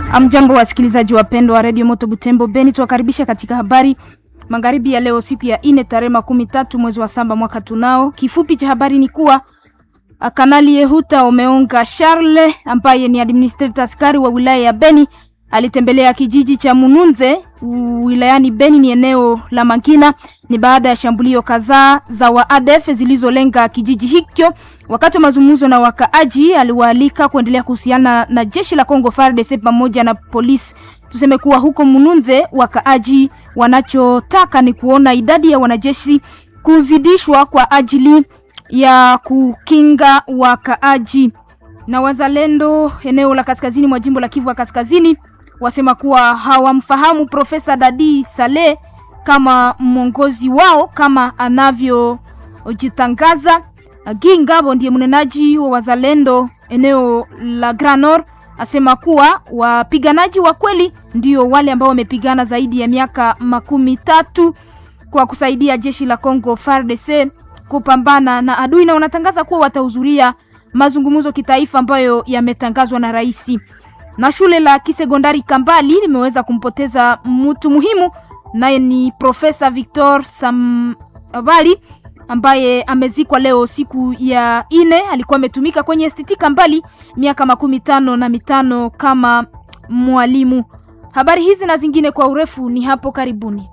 Amjambo wasikilizaji wapendwa wa redio Moto Butembo Beni, tuwakaribisha katika habari magharibi ya leo, siku ya ine tarehe makumi tatu mwezi wa saba mwaka tunao. Kifupi cha habari ni kuwa Kanali Yehuta Omeonga Charles ambaye ni administrator askari wa wilaya ya Beni alitembelea kijiji cha Mununze wilayani Beni, ni eneo la Mangina. Ni baada ya shambulio kadhaa za waadef zilizolenga kijiji hicho. Wakati wa mazungumzo na wakaaji, aliwaalika kuendelea kuhusiana na jeshi la Kongo FARDC pamoja na polisi. Tuseme kuwa huko Mununze wakaaji wanachotaka ni kuona idadi ya wanajeshi kuzidishwa kwa ajili ya kukinga wakaaji. Na wazalendo eneo la kaskazini mwa jimbo la Kivu ya Kaskazini wasema kuwa hawamfahamu Profesa Dadi Saleh kama mwongozi wao kama anavyojitangaza. Gingabo ndiye mnenaji wa wazalendo eneo la Grand Nord asema kuwa wapiganaji wa kweli ndio wale ambao wamepigana zaidi ya miaka makumi tatu kwa kusaidia jeshi la Congo FARDC kupambana na adui, na wanatangaza kuwa watahudhuria mazungumzo kitaifa ambayo yametangazwa na rais. Na shule la kisekondari Kambali limeweza kumpoteza mtu muhimu, naye ni Profesa Victor Samabali ambaye amezikwa leo siku ya ine. Alikuwa ametumika kwenye STT Kambali miaka makumi tano na mitano kama mwalimu. Habari hizi na zingine kwa urefu ni hapo karibuni.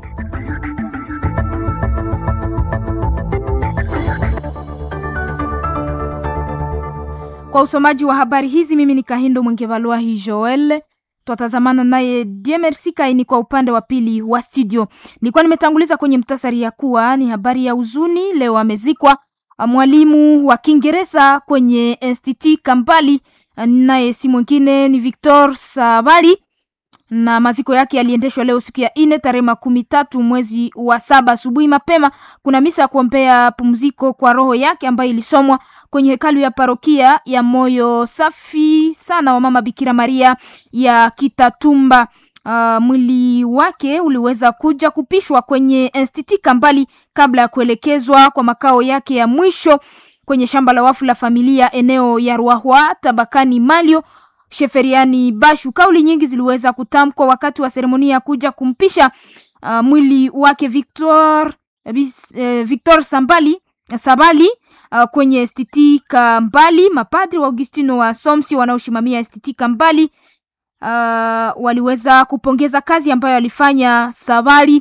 Kwa usomaji wa habari hizi mimi ni Kahindo Mwengevalwahi Joel, twatazamana naye Diemersi Kaini kwa upande wa pili wa studio. Nilikuwa nimetanguliza kwenye mtasari ya kuwa ni habari ya huzuni, leo amezikwa mwalimu wa Kiingereza kwenye Institut Kampali, naye si mwingine ni Victor Sabali na maziko yake yaliendeshwa leo siku ya ine tarehe makumi tatu mwezi wa saba asubuhi mapema. Kuna misa ya kuombea pumziko kwa roho yake ambayo ilisomwa kwenye hekalu ya parokia ya moyo safi sana wa mama Bikira Maria ya Kitatumba. Uh, mwili wake uliweza kuja kupishwa kwenye Institut Kambali kabla ya kuelekezwa kwa makao yake ya mwisho kwenye shamba la wafu la familia eneo ya Ruahwa tabakani Malio Sheferiani Bashu. Kauli nyingi ziliweza kutamkwa wakati wa seremonia ya kuja kumpisha uh, mwili wake Victor, bis, uh, Victor Sambali Sabali uh, kwenye STT Kambali. Mapadri wa Augustino wa Somsi wanaoshimamia STT Kambali uh, waliweza kupongeza kazi ambayo alifanya Sabali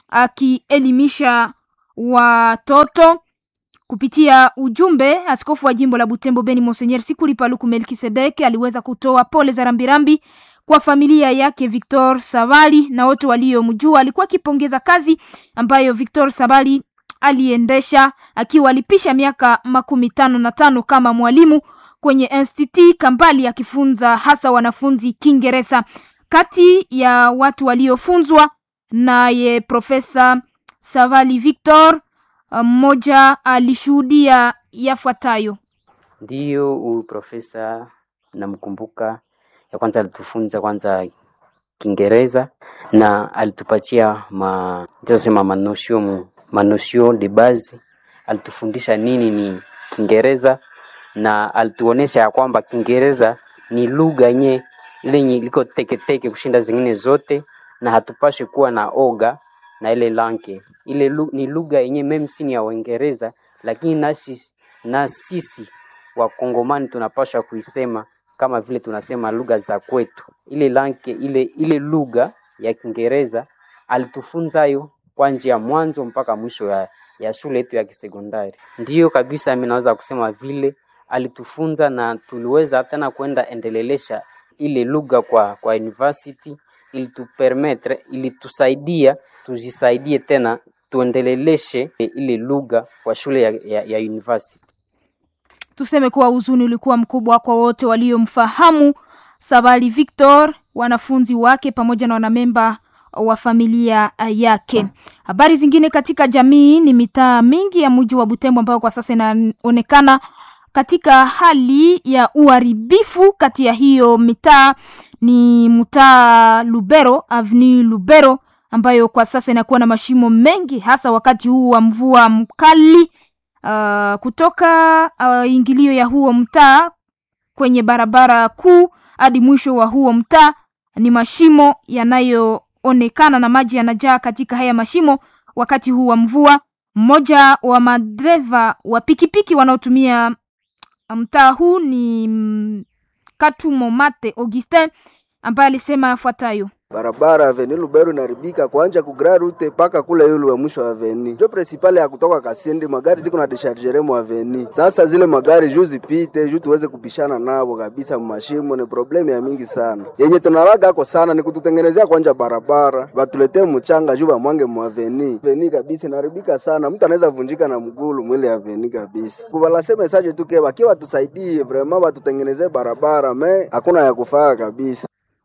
akielimisha watoto kupitia ujumbe. Askofu wa jimbo la Butembo Beni Monseigneur Sikuli Paluku Melkisedek aliweza kutoa pole za rambirambi kwa familia yake Victor Sabali na wote waliomjua. Alikuwa akipongeza kazi ambayo Victor Sabali aliendesha akiwa alipisha miaka makumi tano na tano kama mwalimu kwenye Institut Kambali akifunza hasa wanafunzi Kiingereza. Kati ya watu waliofunzwa naye Profesa Savali Victor mmoja alishuhudia yafuatayo. Ndiyo, huyu profesa namkumbuka, ya kwanza alitufunza kwanza Kiingereza na alitupatia ma nitasema manosio manosio de base, alitufundisha nini ni Kiingereza na alituonesha ya kwamba Kiingereza ni lugha yenye lenye liko teketeke kushinda zingine zote, na hatupashi kuwa na oga na ile lanke ile lu, ni lugha yenye meme si ni ya Uingereza, lakini nasi na sisi wakongomani tunapasha kuisema kama vile tunasema lugha za kwetu. Ile lanke ile ile lugha ya Kiingereza alitufunza yo kwa njia mwanzo mpaka mwisho ya, ya shule yetu ya kisekondari. Ndiyo kabisa, mimi naweza kusema vile alitufunza na tuliweza tena kwenda endelelesha ile lugha kwa kwa university ilitupermetre ilitusaidia tujisaidie tena tuendeleleshe ile lugha kwa shule ya, ya, ya university. Tuseme kuwa huzuni ulikuwa mkubwa kwa wote waliomfahamu Sabali Victor, wanafunzi wake pamoja na wanamemba wa familia yake. Habari zingine katika jamii ni mitaa mingi ya mji wa Butembo ambayo kwa sasa inaonekana katika hali ya uharibifu. Kati ya hiyo mitaa ni mtaa Lubero, Avenue Lubero ambayo kwa sasa inakuwa na mashimo mengi hasa wakati huu wa mvua mkali. Uh, kutoka uh, ingilio ya huo mtaa kwenye barabara kuu hadi mwisho wa huo mtaa ni mashimo yanayoonekana na maji yanajaa katika haya mashimo wakati huu wa mvua. Mmoja wa madereva wa pikipiki wanaotumia mtaa huu ni mm, Katumo Mate Augustin ambaye alisema yafuatayo. barabara aveni Lubero inaribika kuanja ku Grand Route mpaka kule yulu wa mwisho wa aveni. Ndio principale ya kutoka Kasindi, magari ziko na dechargere mu aveni. Sasa zile magari juu zipite juu tuweze kupishana nabo kabisa mashimo, ni problemu ya mingi sana. Yenye tunalaga ako sana ni kututengenezea kwanja barabara, batuletee mchanga juu bamwange mu aveni. Aveni kabisa inaribika sana, mtu anaweza vunjika na mgulu mwile aveni kabisa. Kubalase message tu ke bakiwa tusaidie vraiment batutengenezee barabara, me hakuna ya kufaa kabisa.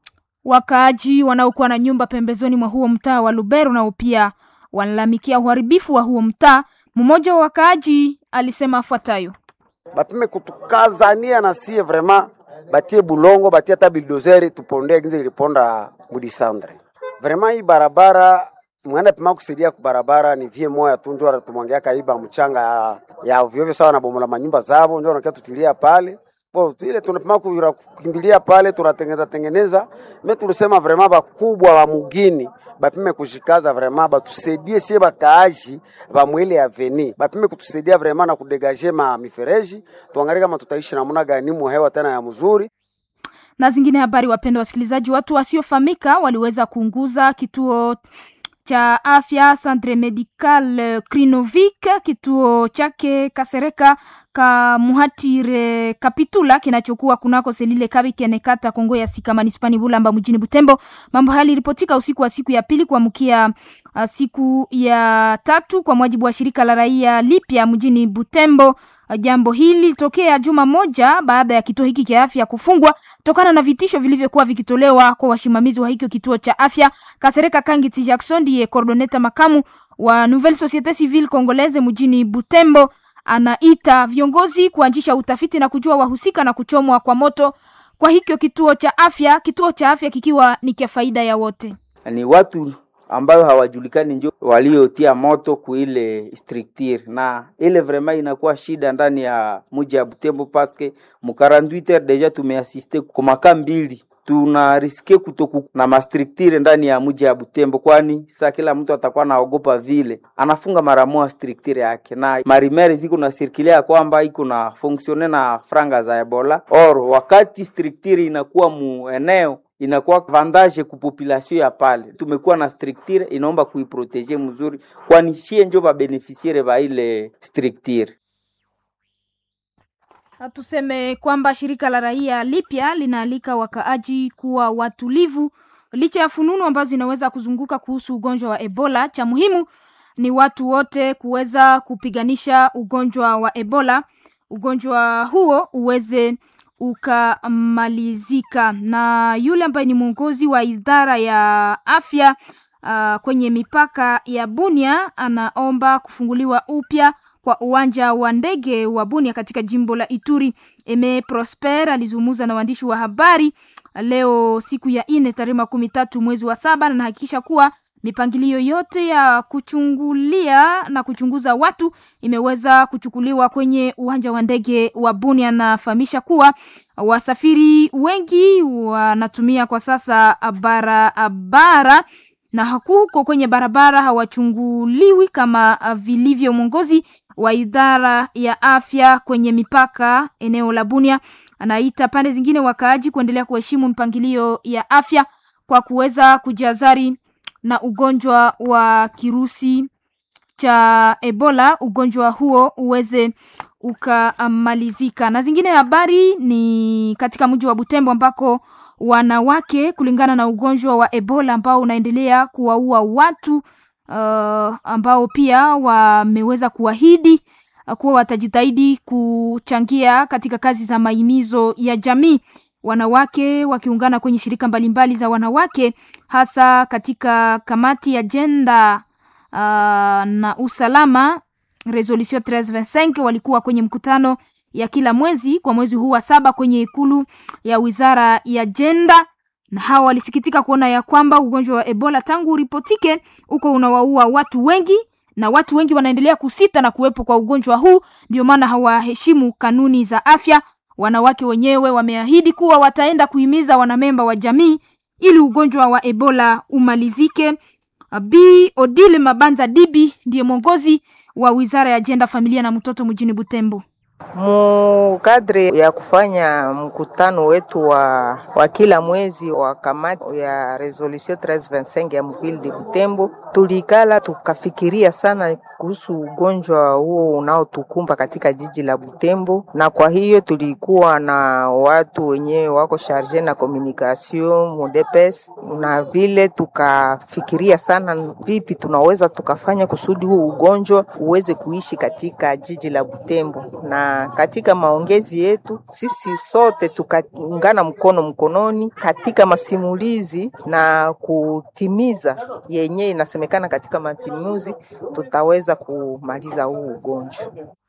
Wakaaji wanaokuwa na nyumba pembezoni mwa huo mtaa wa Lubero nao pia wanalalamikia uharibifu wa huo mtaa. Mmoja wa wakaaji alisema afuatayo. bapime kutukazania na sie vraiment batie bulongo batie hata bildozeri tuponde ginze iliponda mudisandre vraiment hii barabara mwenda pima kusaidia ku barabara ni vie moya tu ndio tumwangia kaiba mchanga ya, ya ovyo ovyo sawa na bomola manyumba zabo ndio wanakia tutilia pale po ile tunapima kuira- kukimbilia pale tunatengeneza tengeneza me tulisema vraiment bakubwa wa mugini bapime kushikaza vraiment batusaidie sie bakaaji ba mwele aveni bapime kutusaidia vraiment na kudegaje ma mifereji tuangalie kama tutaishi namna gani mu hewa tena ya mzuri na zingine habari. Wapendwa wasikilizaji, watu wasiofahamika waliweza kuunguza kituo cha afya Centre Medical Krinovik, kituo chake Kasereka ka Muhatire Kapitula kinachokuwa kunako Selile Kabikene kata Kongo ya Sika manispani Bulamba mjini Butembo. Mambo haya yaliripotika usiku wa siku ya pili kuamkia uh, siku ya tatu kwa mujibu wa shirika la raia lipya mjini Butembo. Uh, Jambo hili lilitokea juma moja baada ya kituo hiki cha afya kufungwa tokana na vitisho vilivyokuwa vikitolewa kwa wasimamizi wa hiki kituo cha afya. Kasereka Kangiti Jackson ndiye coordinator makamu wa Nouvelle Societe Civile Congolaise mjini Butembo, anaita viongozi kuanzisha utafiti na kujua wahusika na kuchomwa kwa moto kwa hikyo kituo cha afya, kituo cha afya kikiwa ni kia faida ya wote. ni watu ambayo hawajulikani njo waliotia moto kuile structure na ile vraiment inakuwa shida ndani ya muji ya Butembo paske mu 48 heures deja tumeasiste kwa maka mbili tuna riske kutoku na mastructure ndani ya muji ya Butembo, kwani saa kila mtu atakuwa naogopa vile anafunga mara moja structure yake, na marimere ziko na sirkilia kwamba iko na fonksione na franga za Ebola or wakati structure inakuwa mu eneo inakuwa avantage ku population ya pale. Tumekuwa na structure inaomba kuiprotege mzuri, kwani shie njo babeneficiaire ba ile structure. Na tuseme kwamba shirika la raia lipya linaalika wakaaji kuwa watulivu licha ya fununu ambazo zinaweza kuzunguka kuhusu ugonjwa wa Ebola. Cha muhimu ni watu wote kuweza kupiganisha ugonjwa wa Ebola, ugonjwa huo uweze ukamalizika. Na yule ambaye ni mwongozi wa idara ya afya uh, kwenye mipaka ya Bunia anaomba kufunguliwa upya kwa uwanja wa ndege wa Bunia katika jimbo la Ituri. Eme Prosper alizungumza na waandishi wa habari leo siku ya ine tarehe makumi tatu mwezi wa saba na nahakikisha kuwa mipangilio yote ya kuchungulia na kuchunguza watu imeweza kuchukuliwa kwenye uwanja wa ndege wa Bunia. Anafahamisha kuwa wasafiri wengi wanatumia kwa sasa barabara na huko kwenye barabara hawachunguliwi kama vilivyo. Mwongozi wa idara ya afya kwenye mipaka eneo la Bunia anaita pande zingine wakaaji kuendelea kuheshimu mpangilio ya afya kwa kuweza kujazari na ugonjwa wa kirusi cha Ebola, ugonjwa huo uweze ukamalizika. Na zingine habari ni katika mji wa Butembo ambako wanawake kulingana na ugonjwa wa Ebola ambao unaendelea kuwaua watu uh, ambao pia wameweza kuahidi uh, kuwa watajitahidi kuchangia katika kazi za mahimizo ya jamii wanawake wakiungana kwenye shirika mbalimbali za wanawake hasa katika kamati ya jenda uh, na usalama resolution 1325 walikuwa kwenye mkutano ya kila mwezi kwa mwezi huu wa saba kwenye ikulu ya wizara ya jenda na hawa walisikitika kuona ya kwamba ugonjwa wa ebola tangu uripotike huko unawaua watu wengi na watu wengi wanaendelea kusita na kuwepo kwa ugonjwa huu ndio maana hawaheshimu kanuni za afya wanawake wenyewe wameahidi kuwa wataenda kuhimiza wanamemba wa jamii ili ugonjwa wa Ebola umalizike. Bi Odile Mabanza Dibi ndiye mwongozi wa Wizara ya Ajenda, Familia na Mtoto mjini Butembo. Mukadre ya kufanya mkutano wetu wa, wa kila mwezi wa kamati ya resolution 1325 ya mvile de Butembo, tulikala tukafikiria sana kuhusu ugonjwa huo unaotukumba katika jiji la Butembo, na kwa hiyo tulikuwa na watu wenyewe wako charge na communication mudepes, na vile tukafikiria sana vipi tunaweza tukafanya kusudi huo ugonjwa uweze kuishi katika jiji la Butembo na katika maongezi yetu sisi sote tukaungana mkono mkononi katika masimulizi na kutimiza yenye inasemekana katika matimuzi, tutaweza kumaliza huu ugonjwa.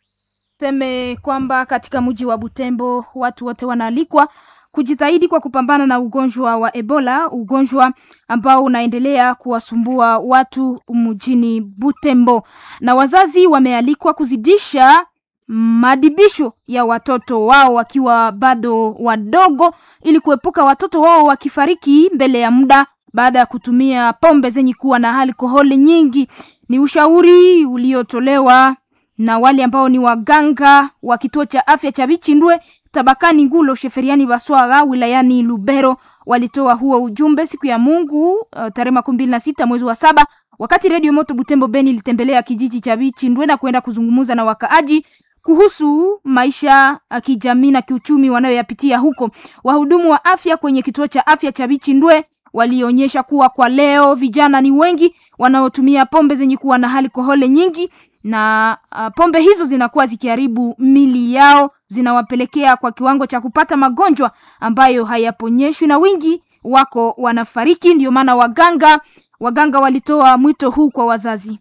Seme kwamba katika mji wa Butembo watu wote wanaalikwa kujitahidi kwa kupambana na ugonjwa wa Ebola, ugonjwa ambao unaendelea kuwasumbua watu mjini Butembo, na wazazi wamealikwa kuzidisha madibisho ya watoto wao wakiwa bado wadogo ili kuepuka watoto wao wakifariki mbele ya muda baada ya kutumia pombe zenye kuwa na alkoholi nyingi. Ni ushauri uliotolewa na wale ambao ni waganga wa kituo cha afya cha Bichindwe tabakani Ngulo Sheferiani Baswaga wilayani Lubero. Walitoa huo ujumbe siku ya Mungu uh, tarehe makumi mbili na sita mwezi wa saba wakati redio Moto Butembo Beni ilitembelea kijiji cha Bichindwe na kwenda kuzungumza na wakaaji kuhusu maisha ya kijamii na kiuchumi wanayoyapitia huko. Wahudumu wa afya kwenye kituo cha afya cha Bichindwe walionyesha kuwa kwa leo vijana ni wengi wanaotumia pombe zenye kuwa na alkoholi nyingi, na uh, pombe hizo zinakuwa zikiharibu mili yao, zinawapelekea kwa kiwango cha kupata magonjwa ambayo hayaponyeshwi na wingi wako wanafariki. Ndio maana waganga waganga walitoa mwito huu kwa wazazi.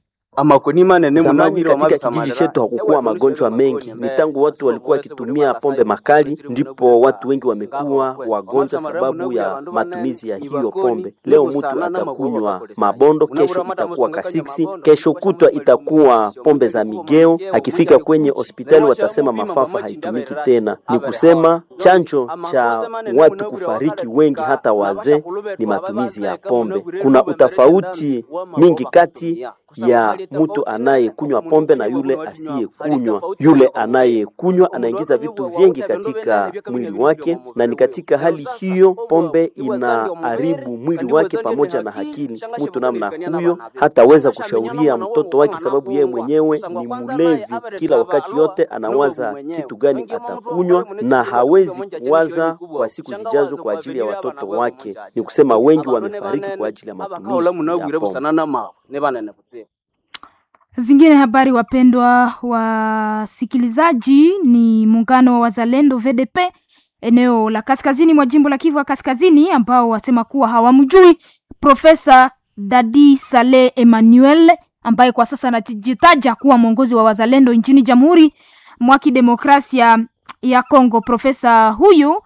Zamani katika kijiji chetu hakukuwa magonjwa mengi, ni tangu watu walikuwa wakitumia pombe makali ndipo watu wengi wamekuwa wagonjwa sababu ya matumizi ya hiyo pombe. Leo mtu atakunywa mabondo, kesho itakuwa kasiksi, kesho kutwa itakuwa pombe za migeo. Akifika kwenye hospitali watasema mafafa haitumiki tena. Ni kusema chanjo cha watu kufariki wengi, hata wazee, ni matumizi ya pombe. Kuna utofauti mingi kati ya mtu anayekunywa pombe na yule asiyekunywa. Yule anayekunywa anaingiza vitu vingi katika mwili wake, na ni katika hali hiyo pombe inaharibu mwili wake pamoja na akili. Mtu namna huyo hataweza kushauria mtoto wake, sababu yeye mwenyewe ni mlevi. Kila wakati yote anawaza kitu gani atakunywa, na hawezi kuwaza kwa siku zijazo kwa ajili ya watoto wake. Ni kusema wengi wamefariki kwa ajili ya matumizi ya pombe. Zingine habari, wapendwa wasikilizaji, ni muungano wa wazalendo VDP eneo la kaskazini mwa jimbo la Kivu ya Kaskazini, ambao wasema kuwa hawamjui Profesa Dadi Saleh Emmanuel ambaye kwa sasa anajitaja kuwa mwongozi wa wazalendo nchini Jamhuri mwa Kidemokrasia ya Kongo. Profesa huyu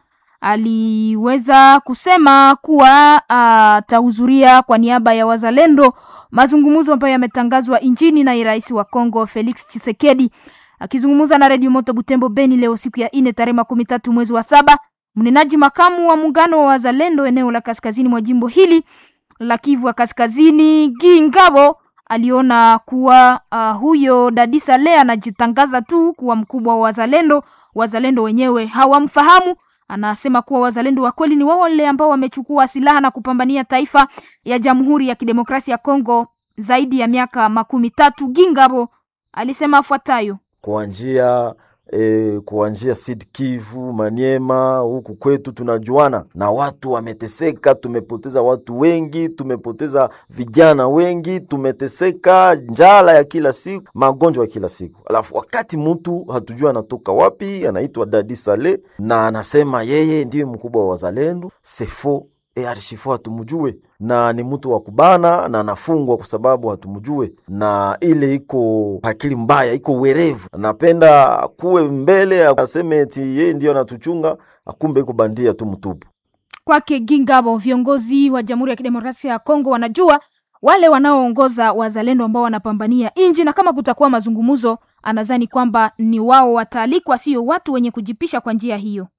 aliweza kusema kuwa atahudhuria uh, kwa niaba ya wazalendo mazungumzo ambayo yametangazwa nchini na rais wa Kongo Felix Tshisekedi. Akizungumza na Radio Moto Butembo Beni leo siku ya ine tarehe makumi tatu mwezi wa saba, mnenaji makamu wa muungano wa wazalendo eneo la kaskazini mwa jimbo hili la Kivu ya Kaskazini Gingabo aliona kuwa uh, huyo Dadi Saleh anajitangaza tu kuwa mkubwa wa wazalendo. Wazalendo wenyewe hawamfahamu. Anasema kuwa wazalendo wa kweli ni wale ambao wamechukua silaha na kupambania taifa ya Jamhuri ya Kidemokrasia ya Kongo zaidi ya miaka makumi tatu. Gingabo alisema afuatayo: kuanzia E, kuanzia Sud Kivu, Maniema, huku kwetu tunajuana na watu wameteseka. Tumepoteza watu wengi, tumepoteza vijana wengi, tumeteseka, njala ya kila siku, magonjwa ya kila siku. Alafu wakati mtu hatujua anatoka wapi, anaitwa Dadi Saleh na anasema yeye ndiye mkubwa wa wazalendo sefo E, arishifo hatumjue na ni mtu wa kubana na anafungwa kwa sababu hatumjue, na ile iko akili mbaya, iko werevu, anapenda kuwe mbele aseme eti yeye ndio anatuchunga, akumbe iko bandia tu mtupu. Kwake Gingabo, viongozi wa Jamhuri ya Kidemokrasia ya Kongo wanajua wale wanaoongoza wazalendo ambao wanapambania nchi, na kama kutakuwa mazungumzo, anadhani kwamba ni wao wataalikwa, sio watu wenye kujipisha kwa njia hiyo.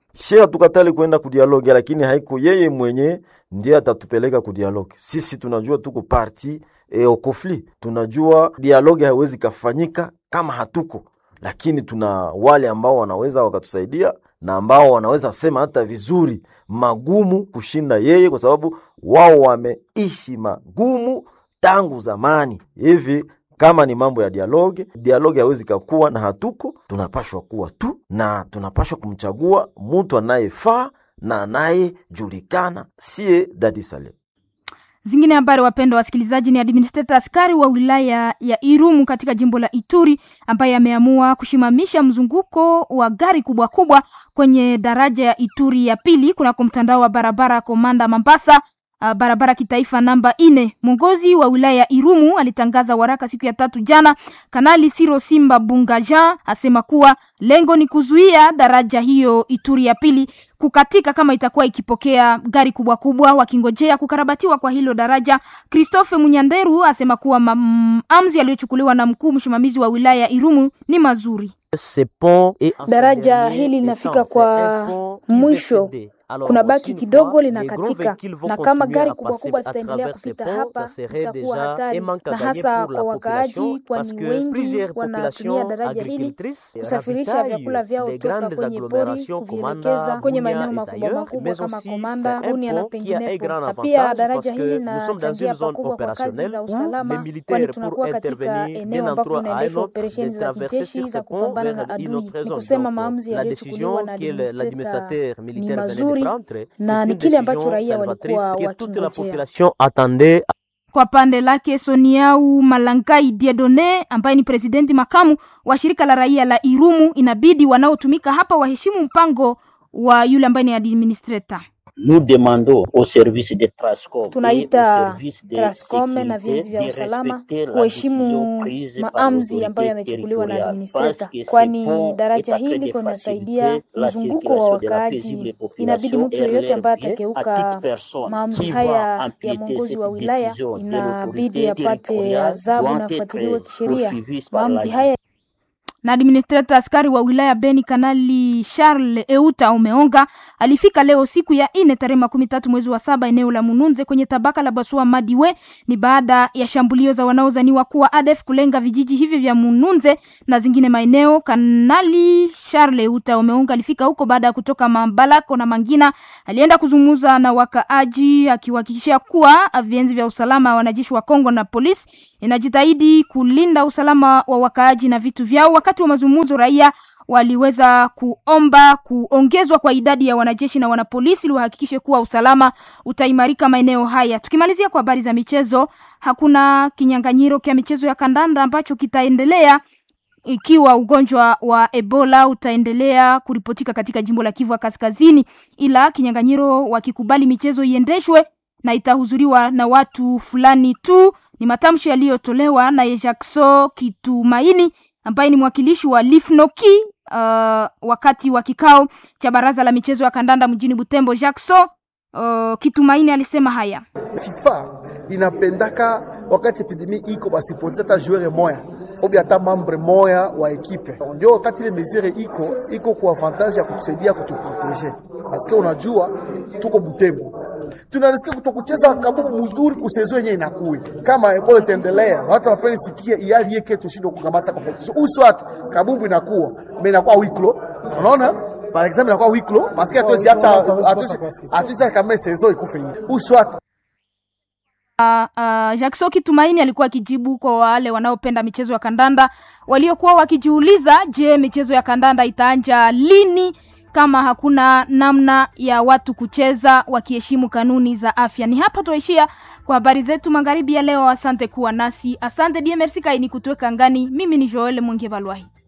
Shia tukatali kwenda kudialoge, lakini haiko yeye mwenye ndiye atatupeleka kudialoge. Sisi tunajua tuko parti e, au conflit, tunajua dialoge haiwezi kafanyika kama hatuko, lakini tuna wale ambao wanaweza wakatusaidia na ambao wanaweza sema hata vizuri magumu kushinda yeye, kwa sababu wao wameishi magumu tangu zamani hivi kama ni mambo ya dialoge, dialoge hawezi kakuwa na hatuko, tunapashwa kuwa tu na tunapashwa kumchagua mtu anayefaa na anayejulikana, siye Dadi Saleh. Zingine habari, wapendwa wasikilizaji, ni administrator askari wa wilaya ya Irumu katika jimbo la Ituri ambaye ameamua kushimamisha mzunguko wa gari kubwa kubwa kwenye daraja ya Ituri ya pili kunako mtandao wa barabara Komanda Mambasa uh, barabara kitaifa namba ine. Mwongozi wa wilaya ya Irumu alitangaza waraka siku ya tatu jana. Kanali Siro Simba Bungaja asema kuwa lengo ni kuzuia daraja hiyo Ituri ya pili kukatika kama itakuwa ikipokea gari kubwa kubwa wakingojea kukarabatiwa kwa hilo daraja. Christophe Munyanderu asema kuwa maamuzi yaliyochukuliwa na mkuu msimamizi wa wilaya ya Irumu ni mazuri. Daraja hili linafika kwa mwisho kuna baki kidogo linakatika, na kama gari kubwa kubwa zitaendelea kupita hapa itakuwa hatari, na hasa kwa wakaaji, kwani wengi wanatumia daraja hili kusafirisha vyakula vyao toka kwenye pori kuvielekeza kwenye maeneo makubwa makubwa kama Komanda, Bunia na penginepo. Na pia daraja hili linachangia pakubwa kwa kazi za usalama, kwani tunakuwa katika eneo ambapo kunaendeshwa operesheni za kijeshi za kupambana na adui. Ni kusema maamuzi yaliyochukuliwa na administrateur ni mazuri na ni kile ambacho raia walikuwa wakingojea. Kwa pande lake Soniau Malangai Diedone ambaye ni presidenti makamu wa shirika la raia la Irumu, inabidi wanaotumika hapa waheshimu mpango wa yule ambaye ni administrator. Nous demandons au service de Trascom tunaita Trascom na vienzi vya usalama kuheshimu maamuzi ambayo yamechukuliwa na administrator, kwani daraja hili kunasaidia mzunguko wa wakaaji. Inabidi mtu yeyote ambaye atakeuka maamuzi haya ya mwongozi wa wilaya inabidi apate adhabu na afuatiliwe kisheria. Maamuzi haya na administrator askari wa wilaya Beni Kanali Charles Euta Omeonga alifika leo siku ya ine tarehe makumi tatu mwezi wa saba eneo la Mununze kwenye tabaka la Basua Madiwe. Ni baada ya shambulio za wanaozaniwa kuwa ADF kulenga vijiji hivyo vya Mununze na zingine maeneo. Kanali Charles Euta Omeonga alifika huko baada ya kutoka Mabalako na Mangina. Alienda kuzungumza na wakaaji akiwahakikishia kuwa vienzi vya usalama, wanajeshi wa Kongo na polisi inajitahidi kulinda usalama wa wakaaji na vitu vyao. Wakati wa mazungumzo, raia waliweza kuomba kuongezwa kwa idadi ya wanajeshi na wanapolisi ili wahakikishe kuwa usalama utaimarika maeneo haya. Tukimalizia kwa habari za michezo, hakuna kinyang'anyiro kya michezo ya kandanda ambacho kitaendelea ikiwa ugonjwa wa Ebola utaendelea kuripotika katika jimbo la Kivu Kaskazini, ila kinyang'anyiro wakikubali michezo iendeshwe na itahudhuriwa na watu fulani tu. Ni matamshi yaliyotolewa na Jackson Kitumaini ambaye ni mwakilishi wa Lifnoki uh, wakati wa kikao cha baraza la michezo ya kandanda mjini Butembo. Jackson uh, Kitumaini alisema haya: FIFA inapendaka wakati epidemi iko basipoteza hata joueur moya obi hata membre moya wa ekipe, ndio wakati ile mesure iko iko kwa avantage ya kutusaidia kutuprotege, paske unajua tuko Butembo tunarisikia kutokucheza kabubu mzuri kusezo yenye inakuya kama Ebola itaendelea, watu wafanye sikia iyali yake tushindwe kukamata competition uswat kabubu inakuwa mais inakuwa wiklo, unaona par exemple inakuwa wiklo parce que atozi acha atozi kama sezo ikufe hivi uswat Uh, uh, Jackson Kitumaini alikuwa akijibu kwa wale wanaopenda michezo ya kandanda waliokuwa wakijiuliza, je, michezo ya kandanda itaanja lini kama hakuna namna ya watu kucheza wakiheshimu kanuni za afya. Ni hapa tuishia kwa habari zetu magharibi ya leo. Asante kuwa nasi, asante DMRC kaini kutuweka ngani. Mimi ni Joel Mwenge Valwahi.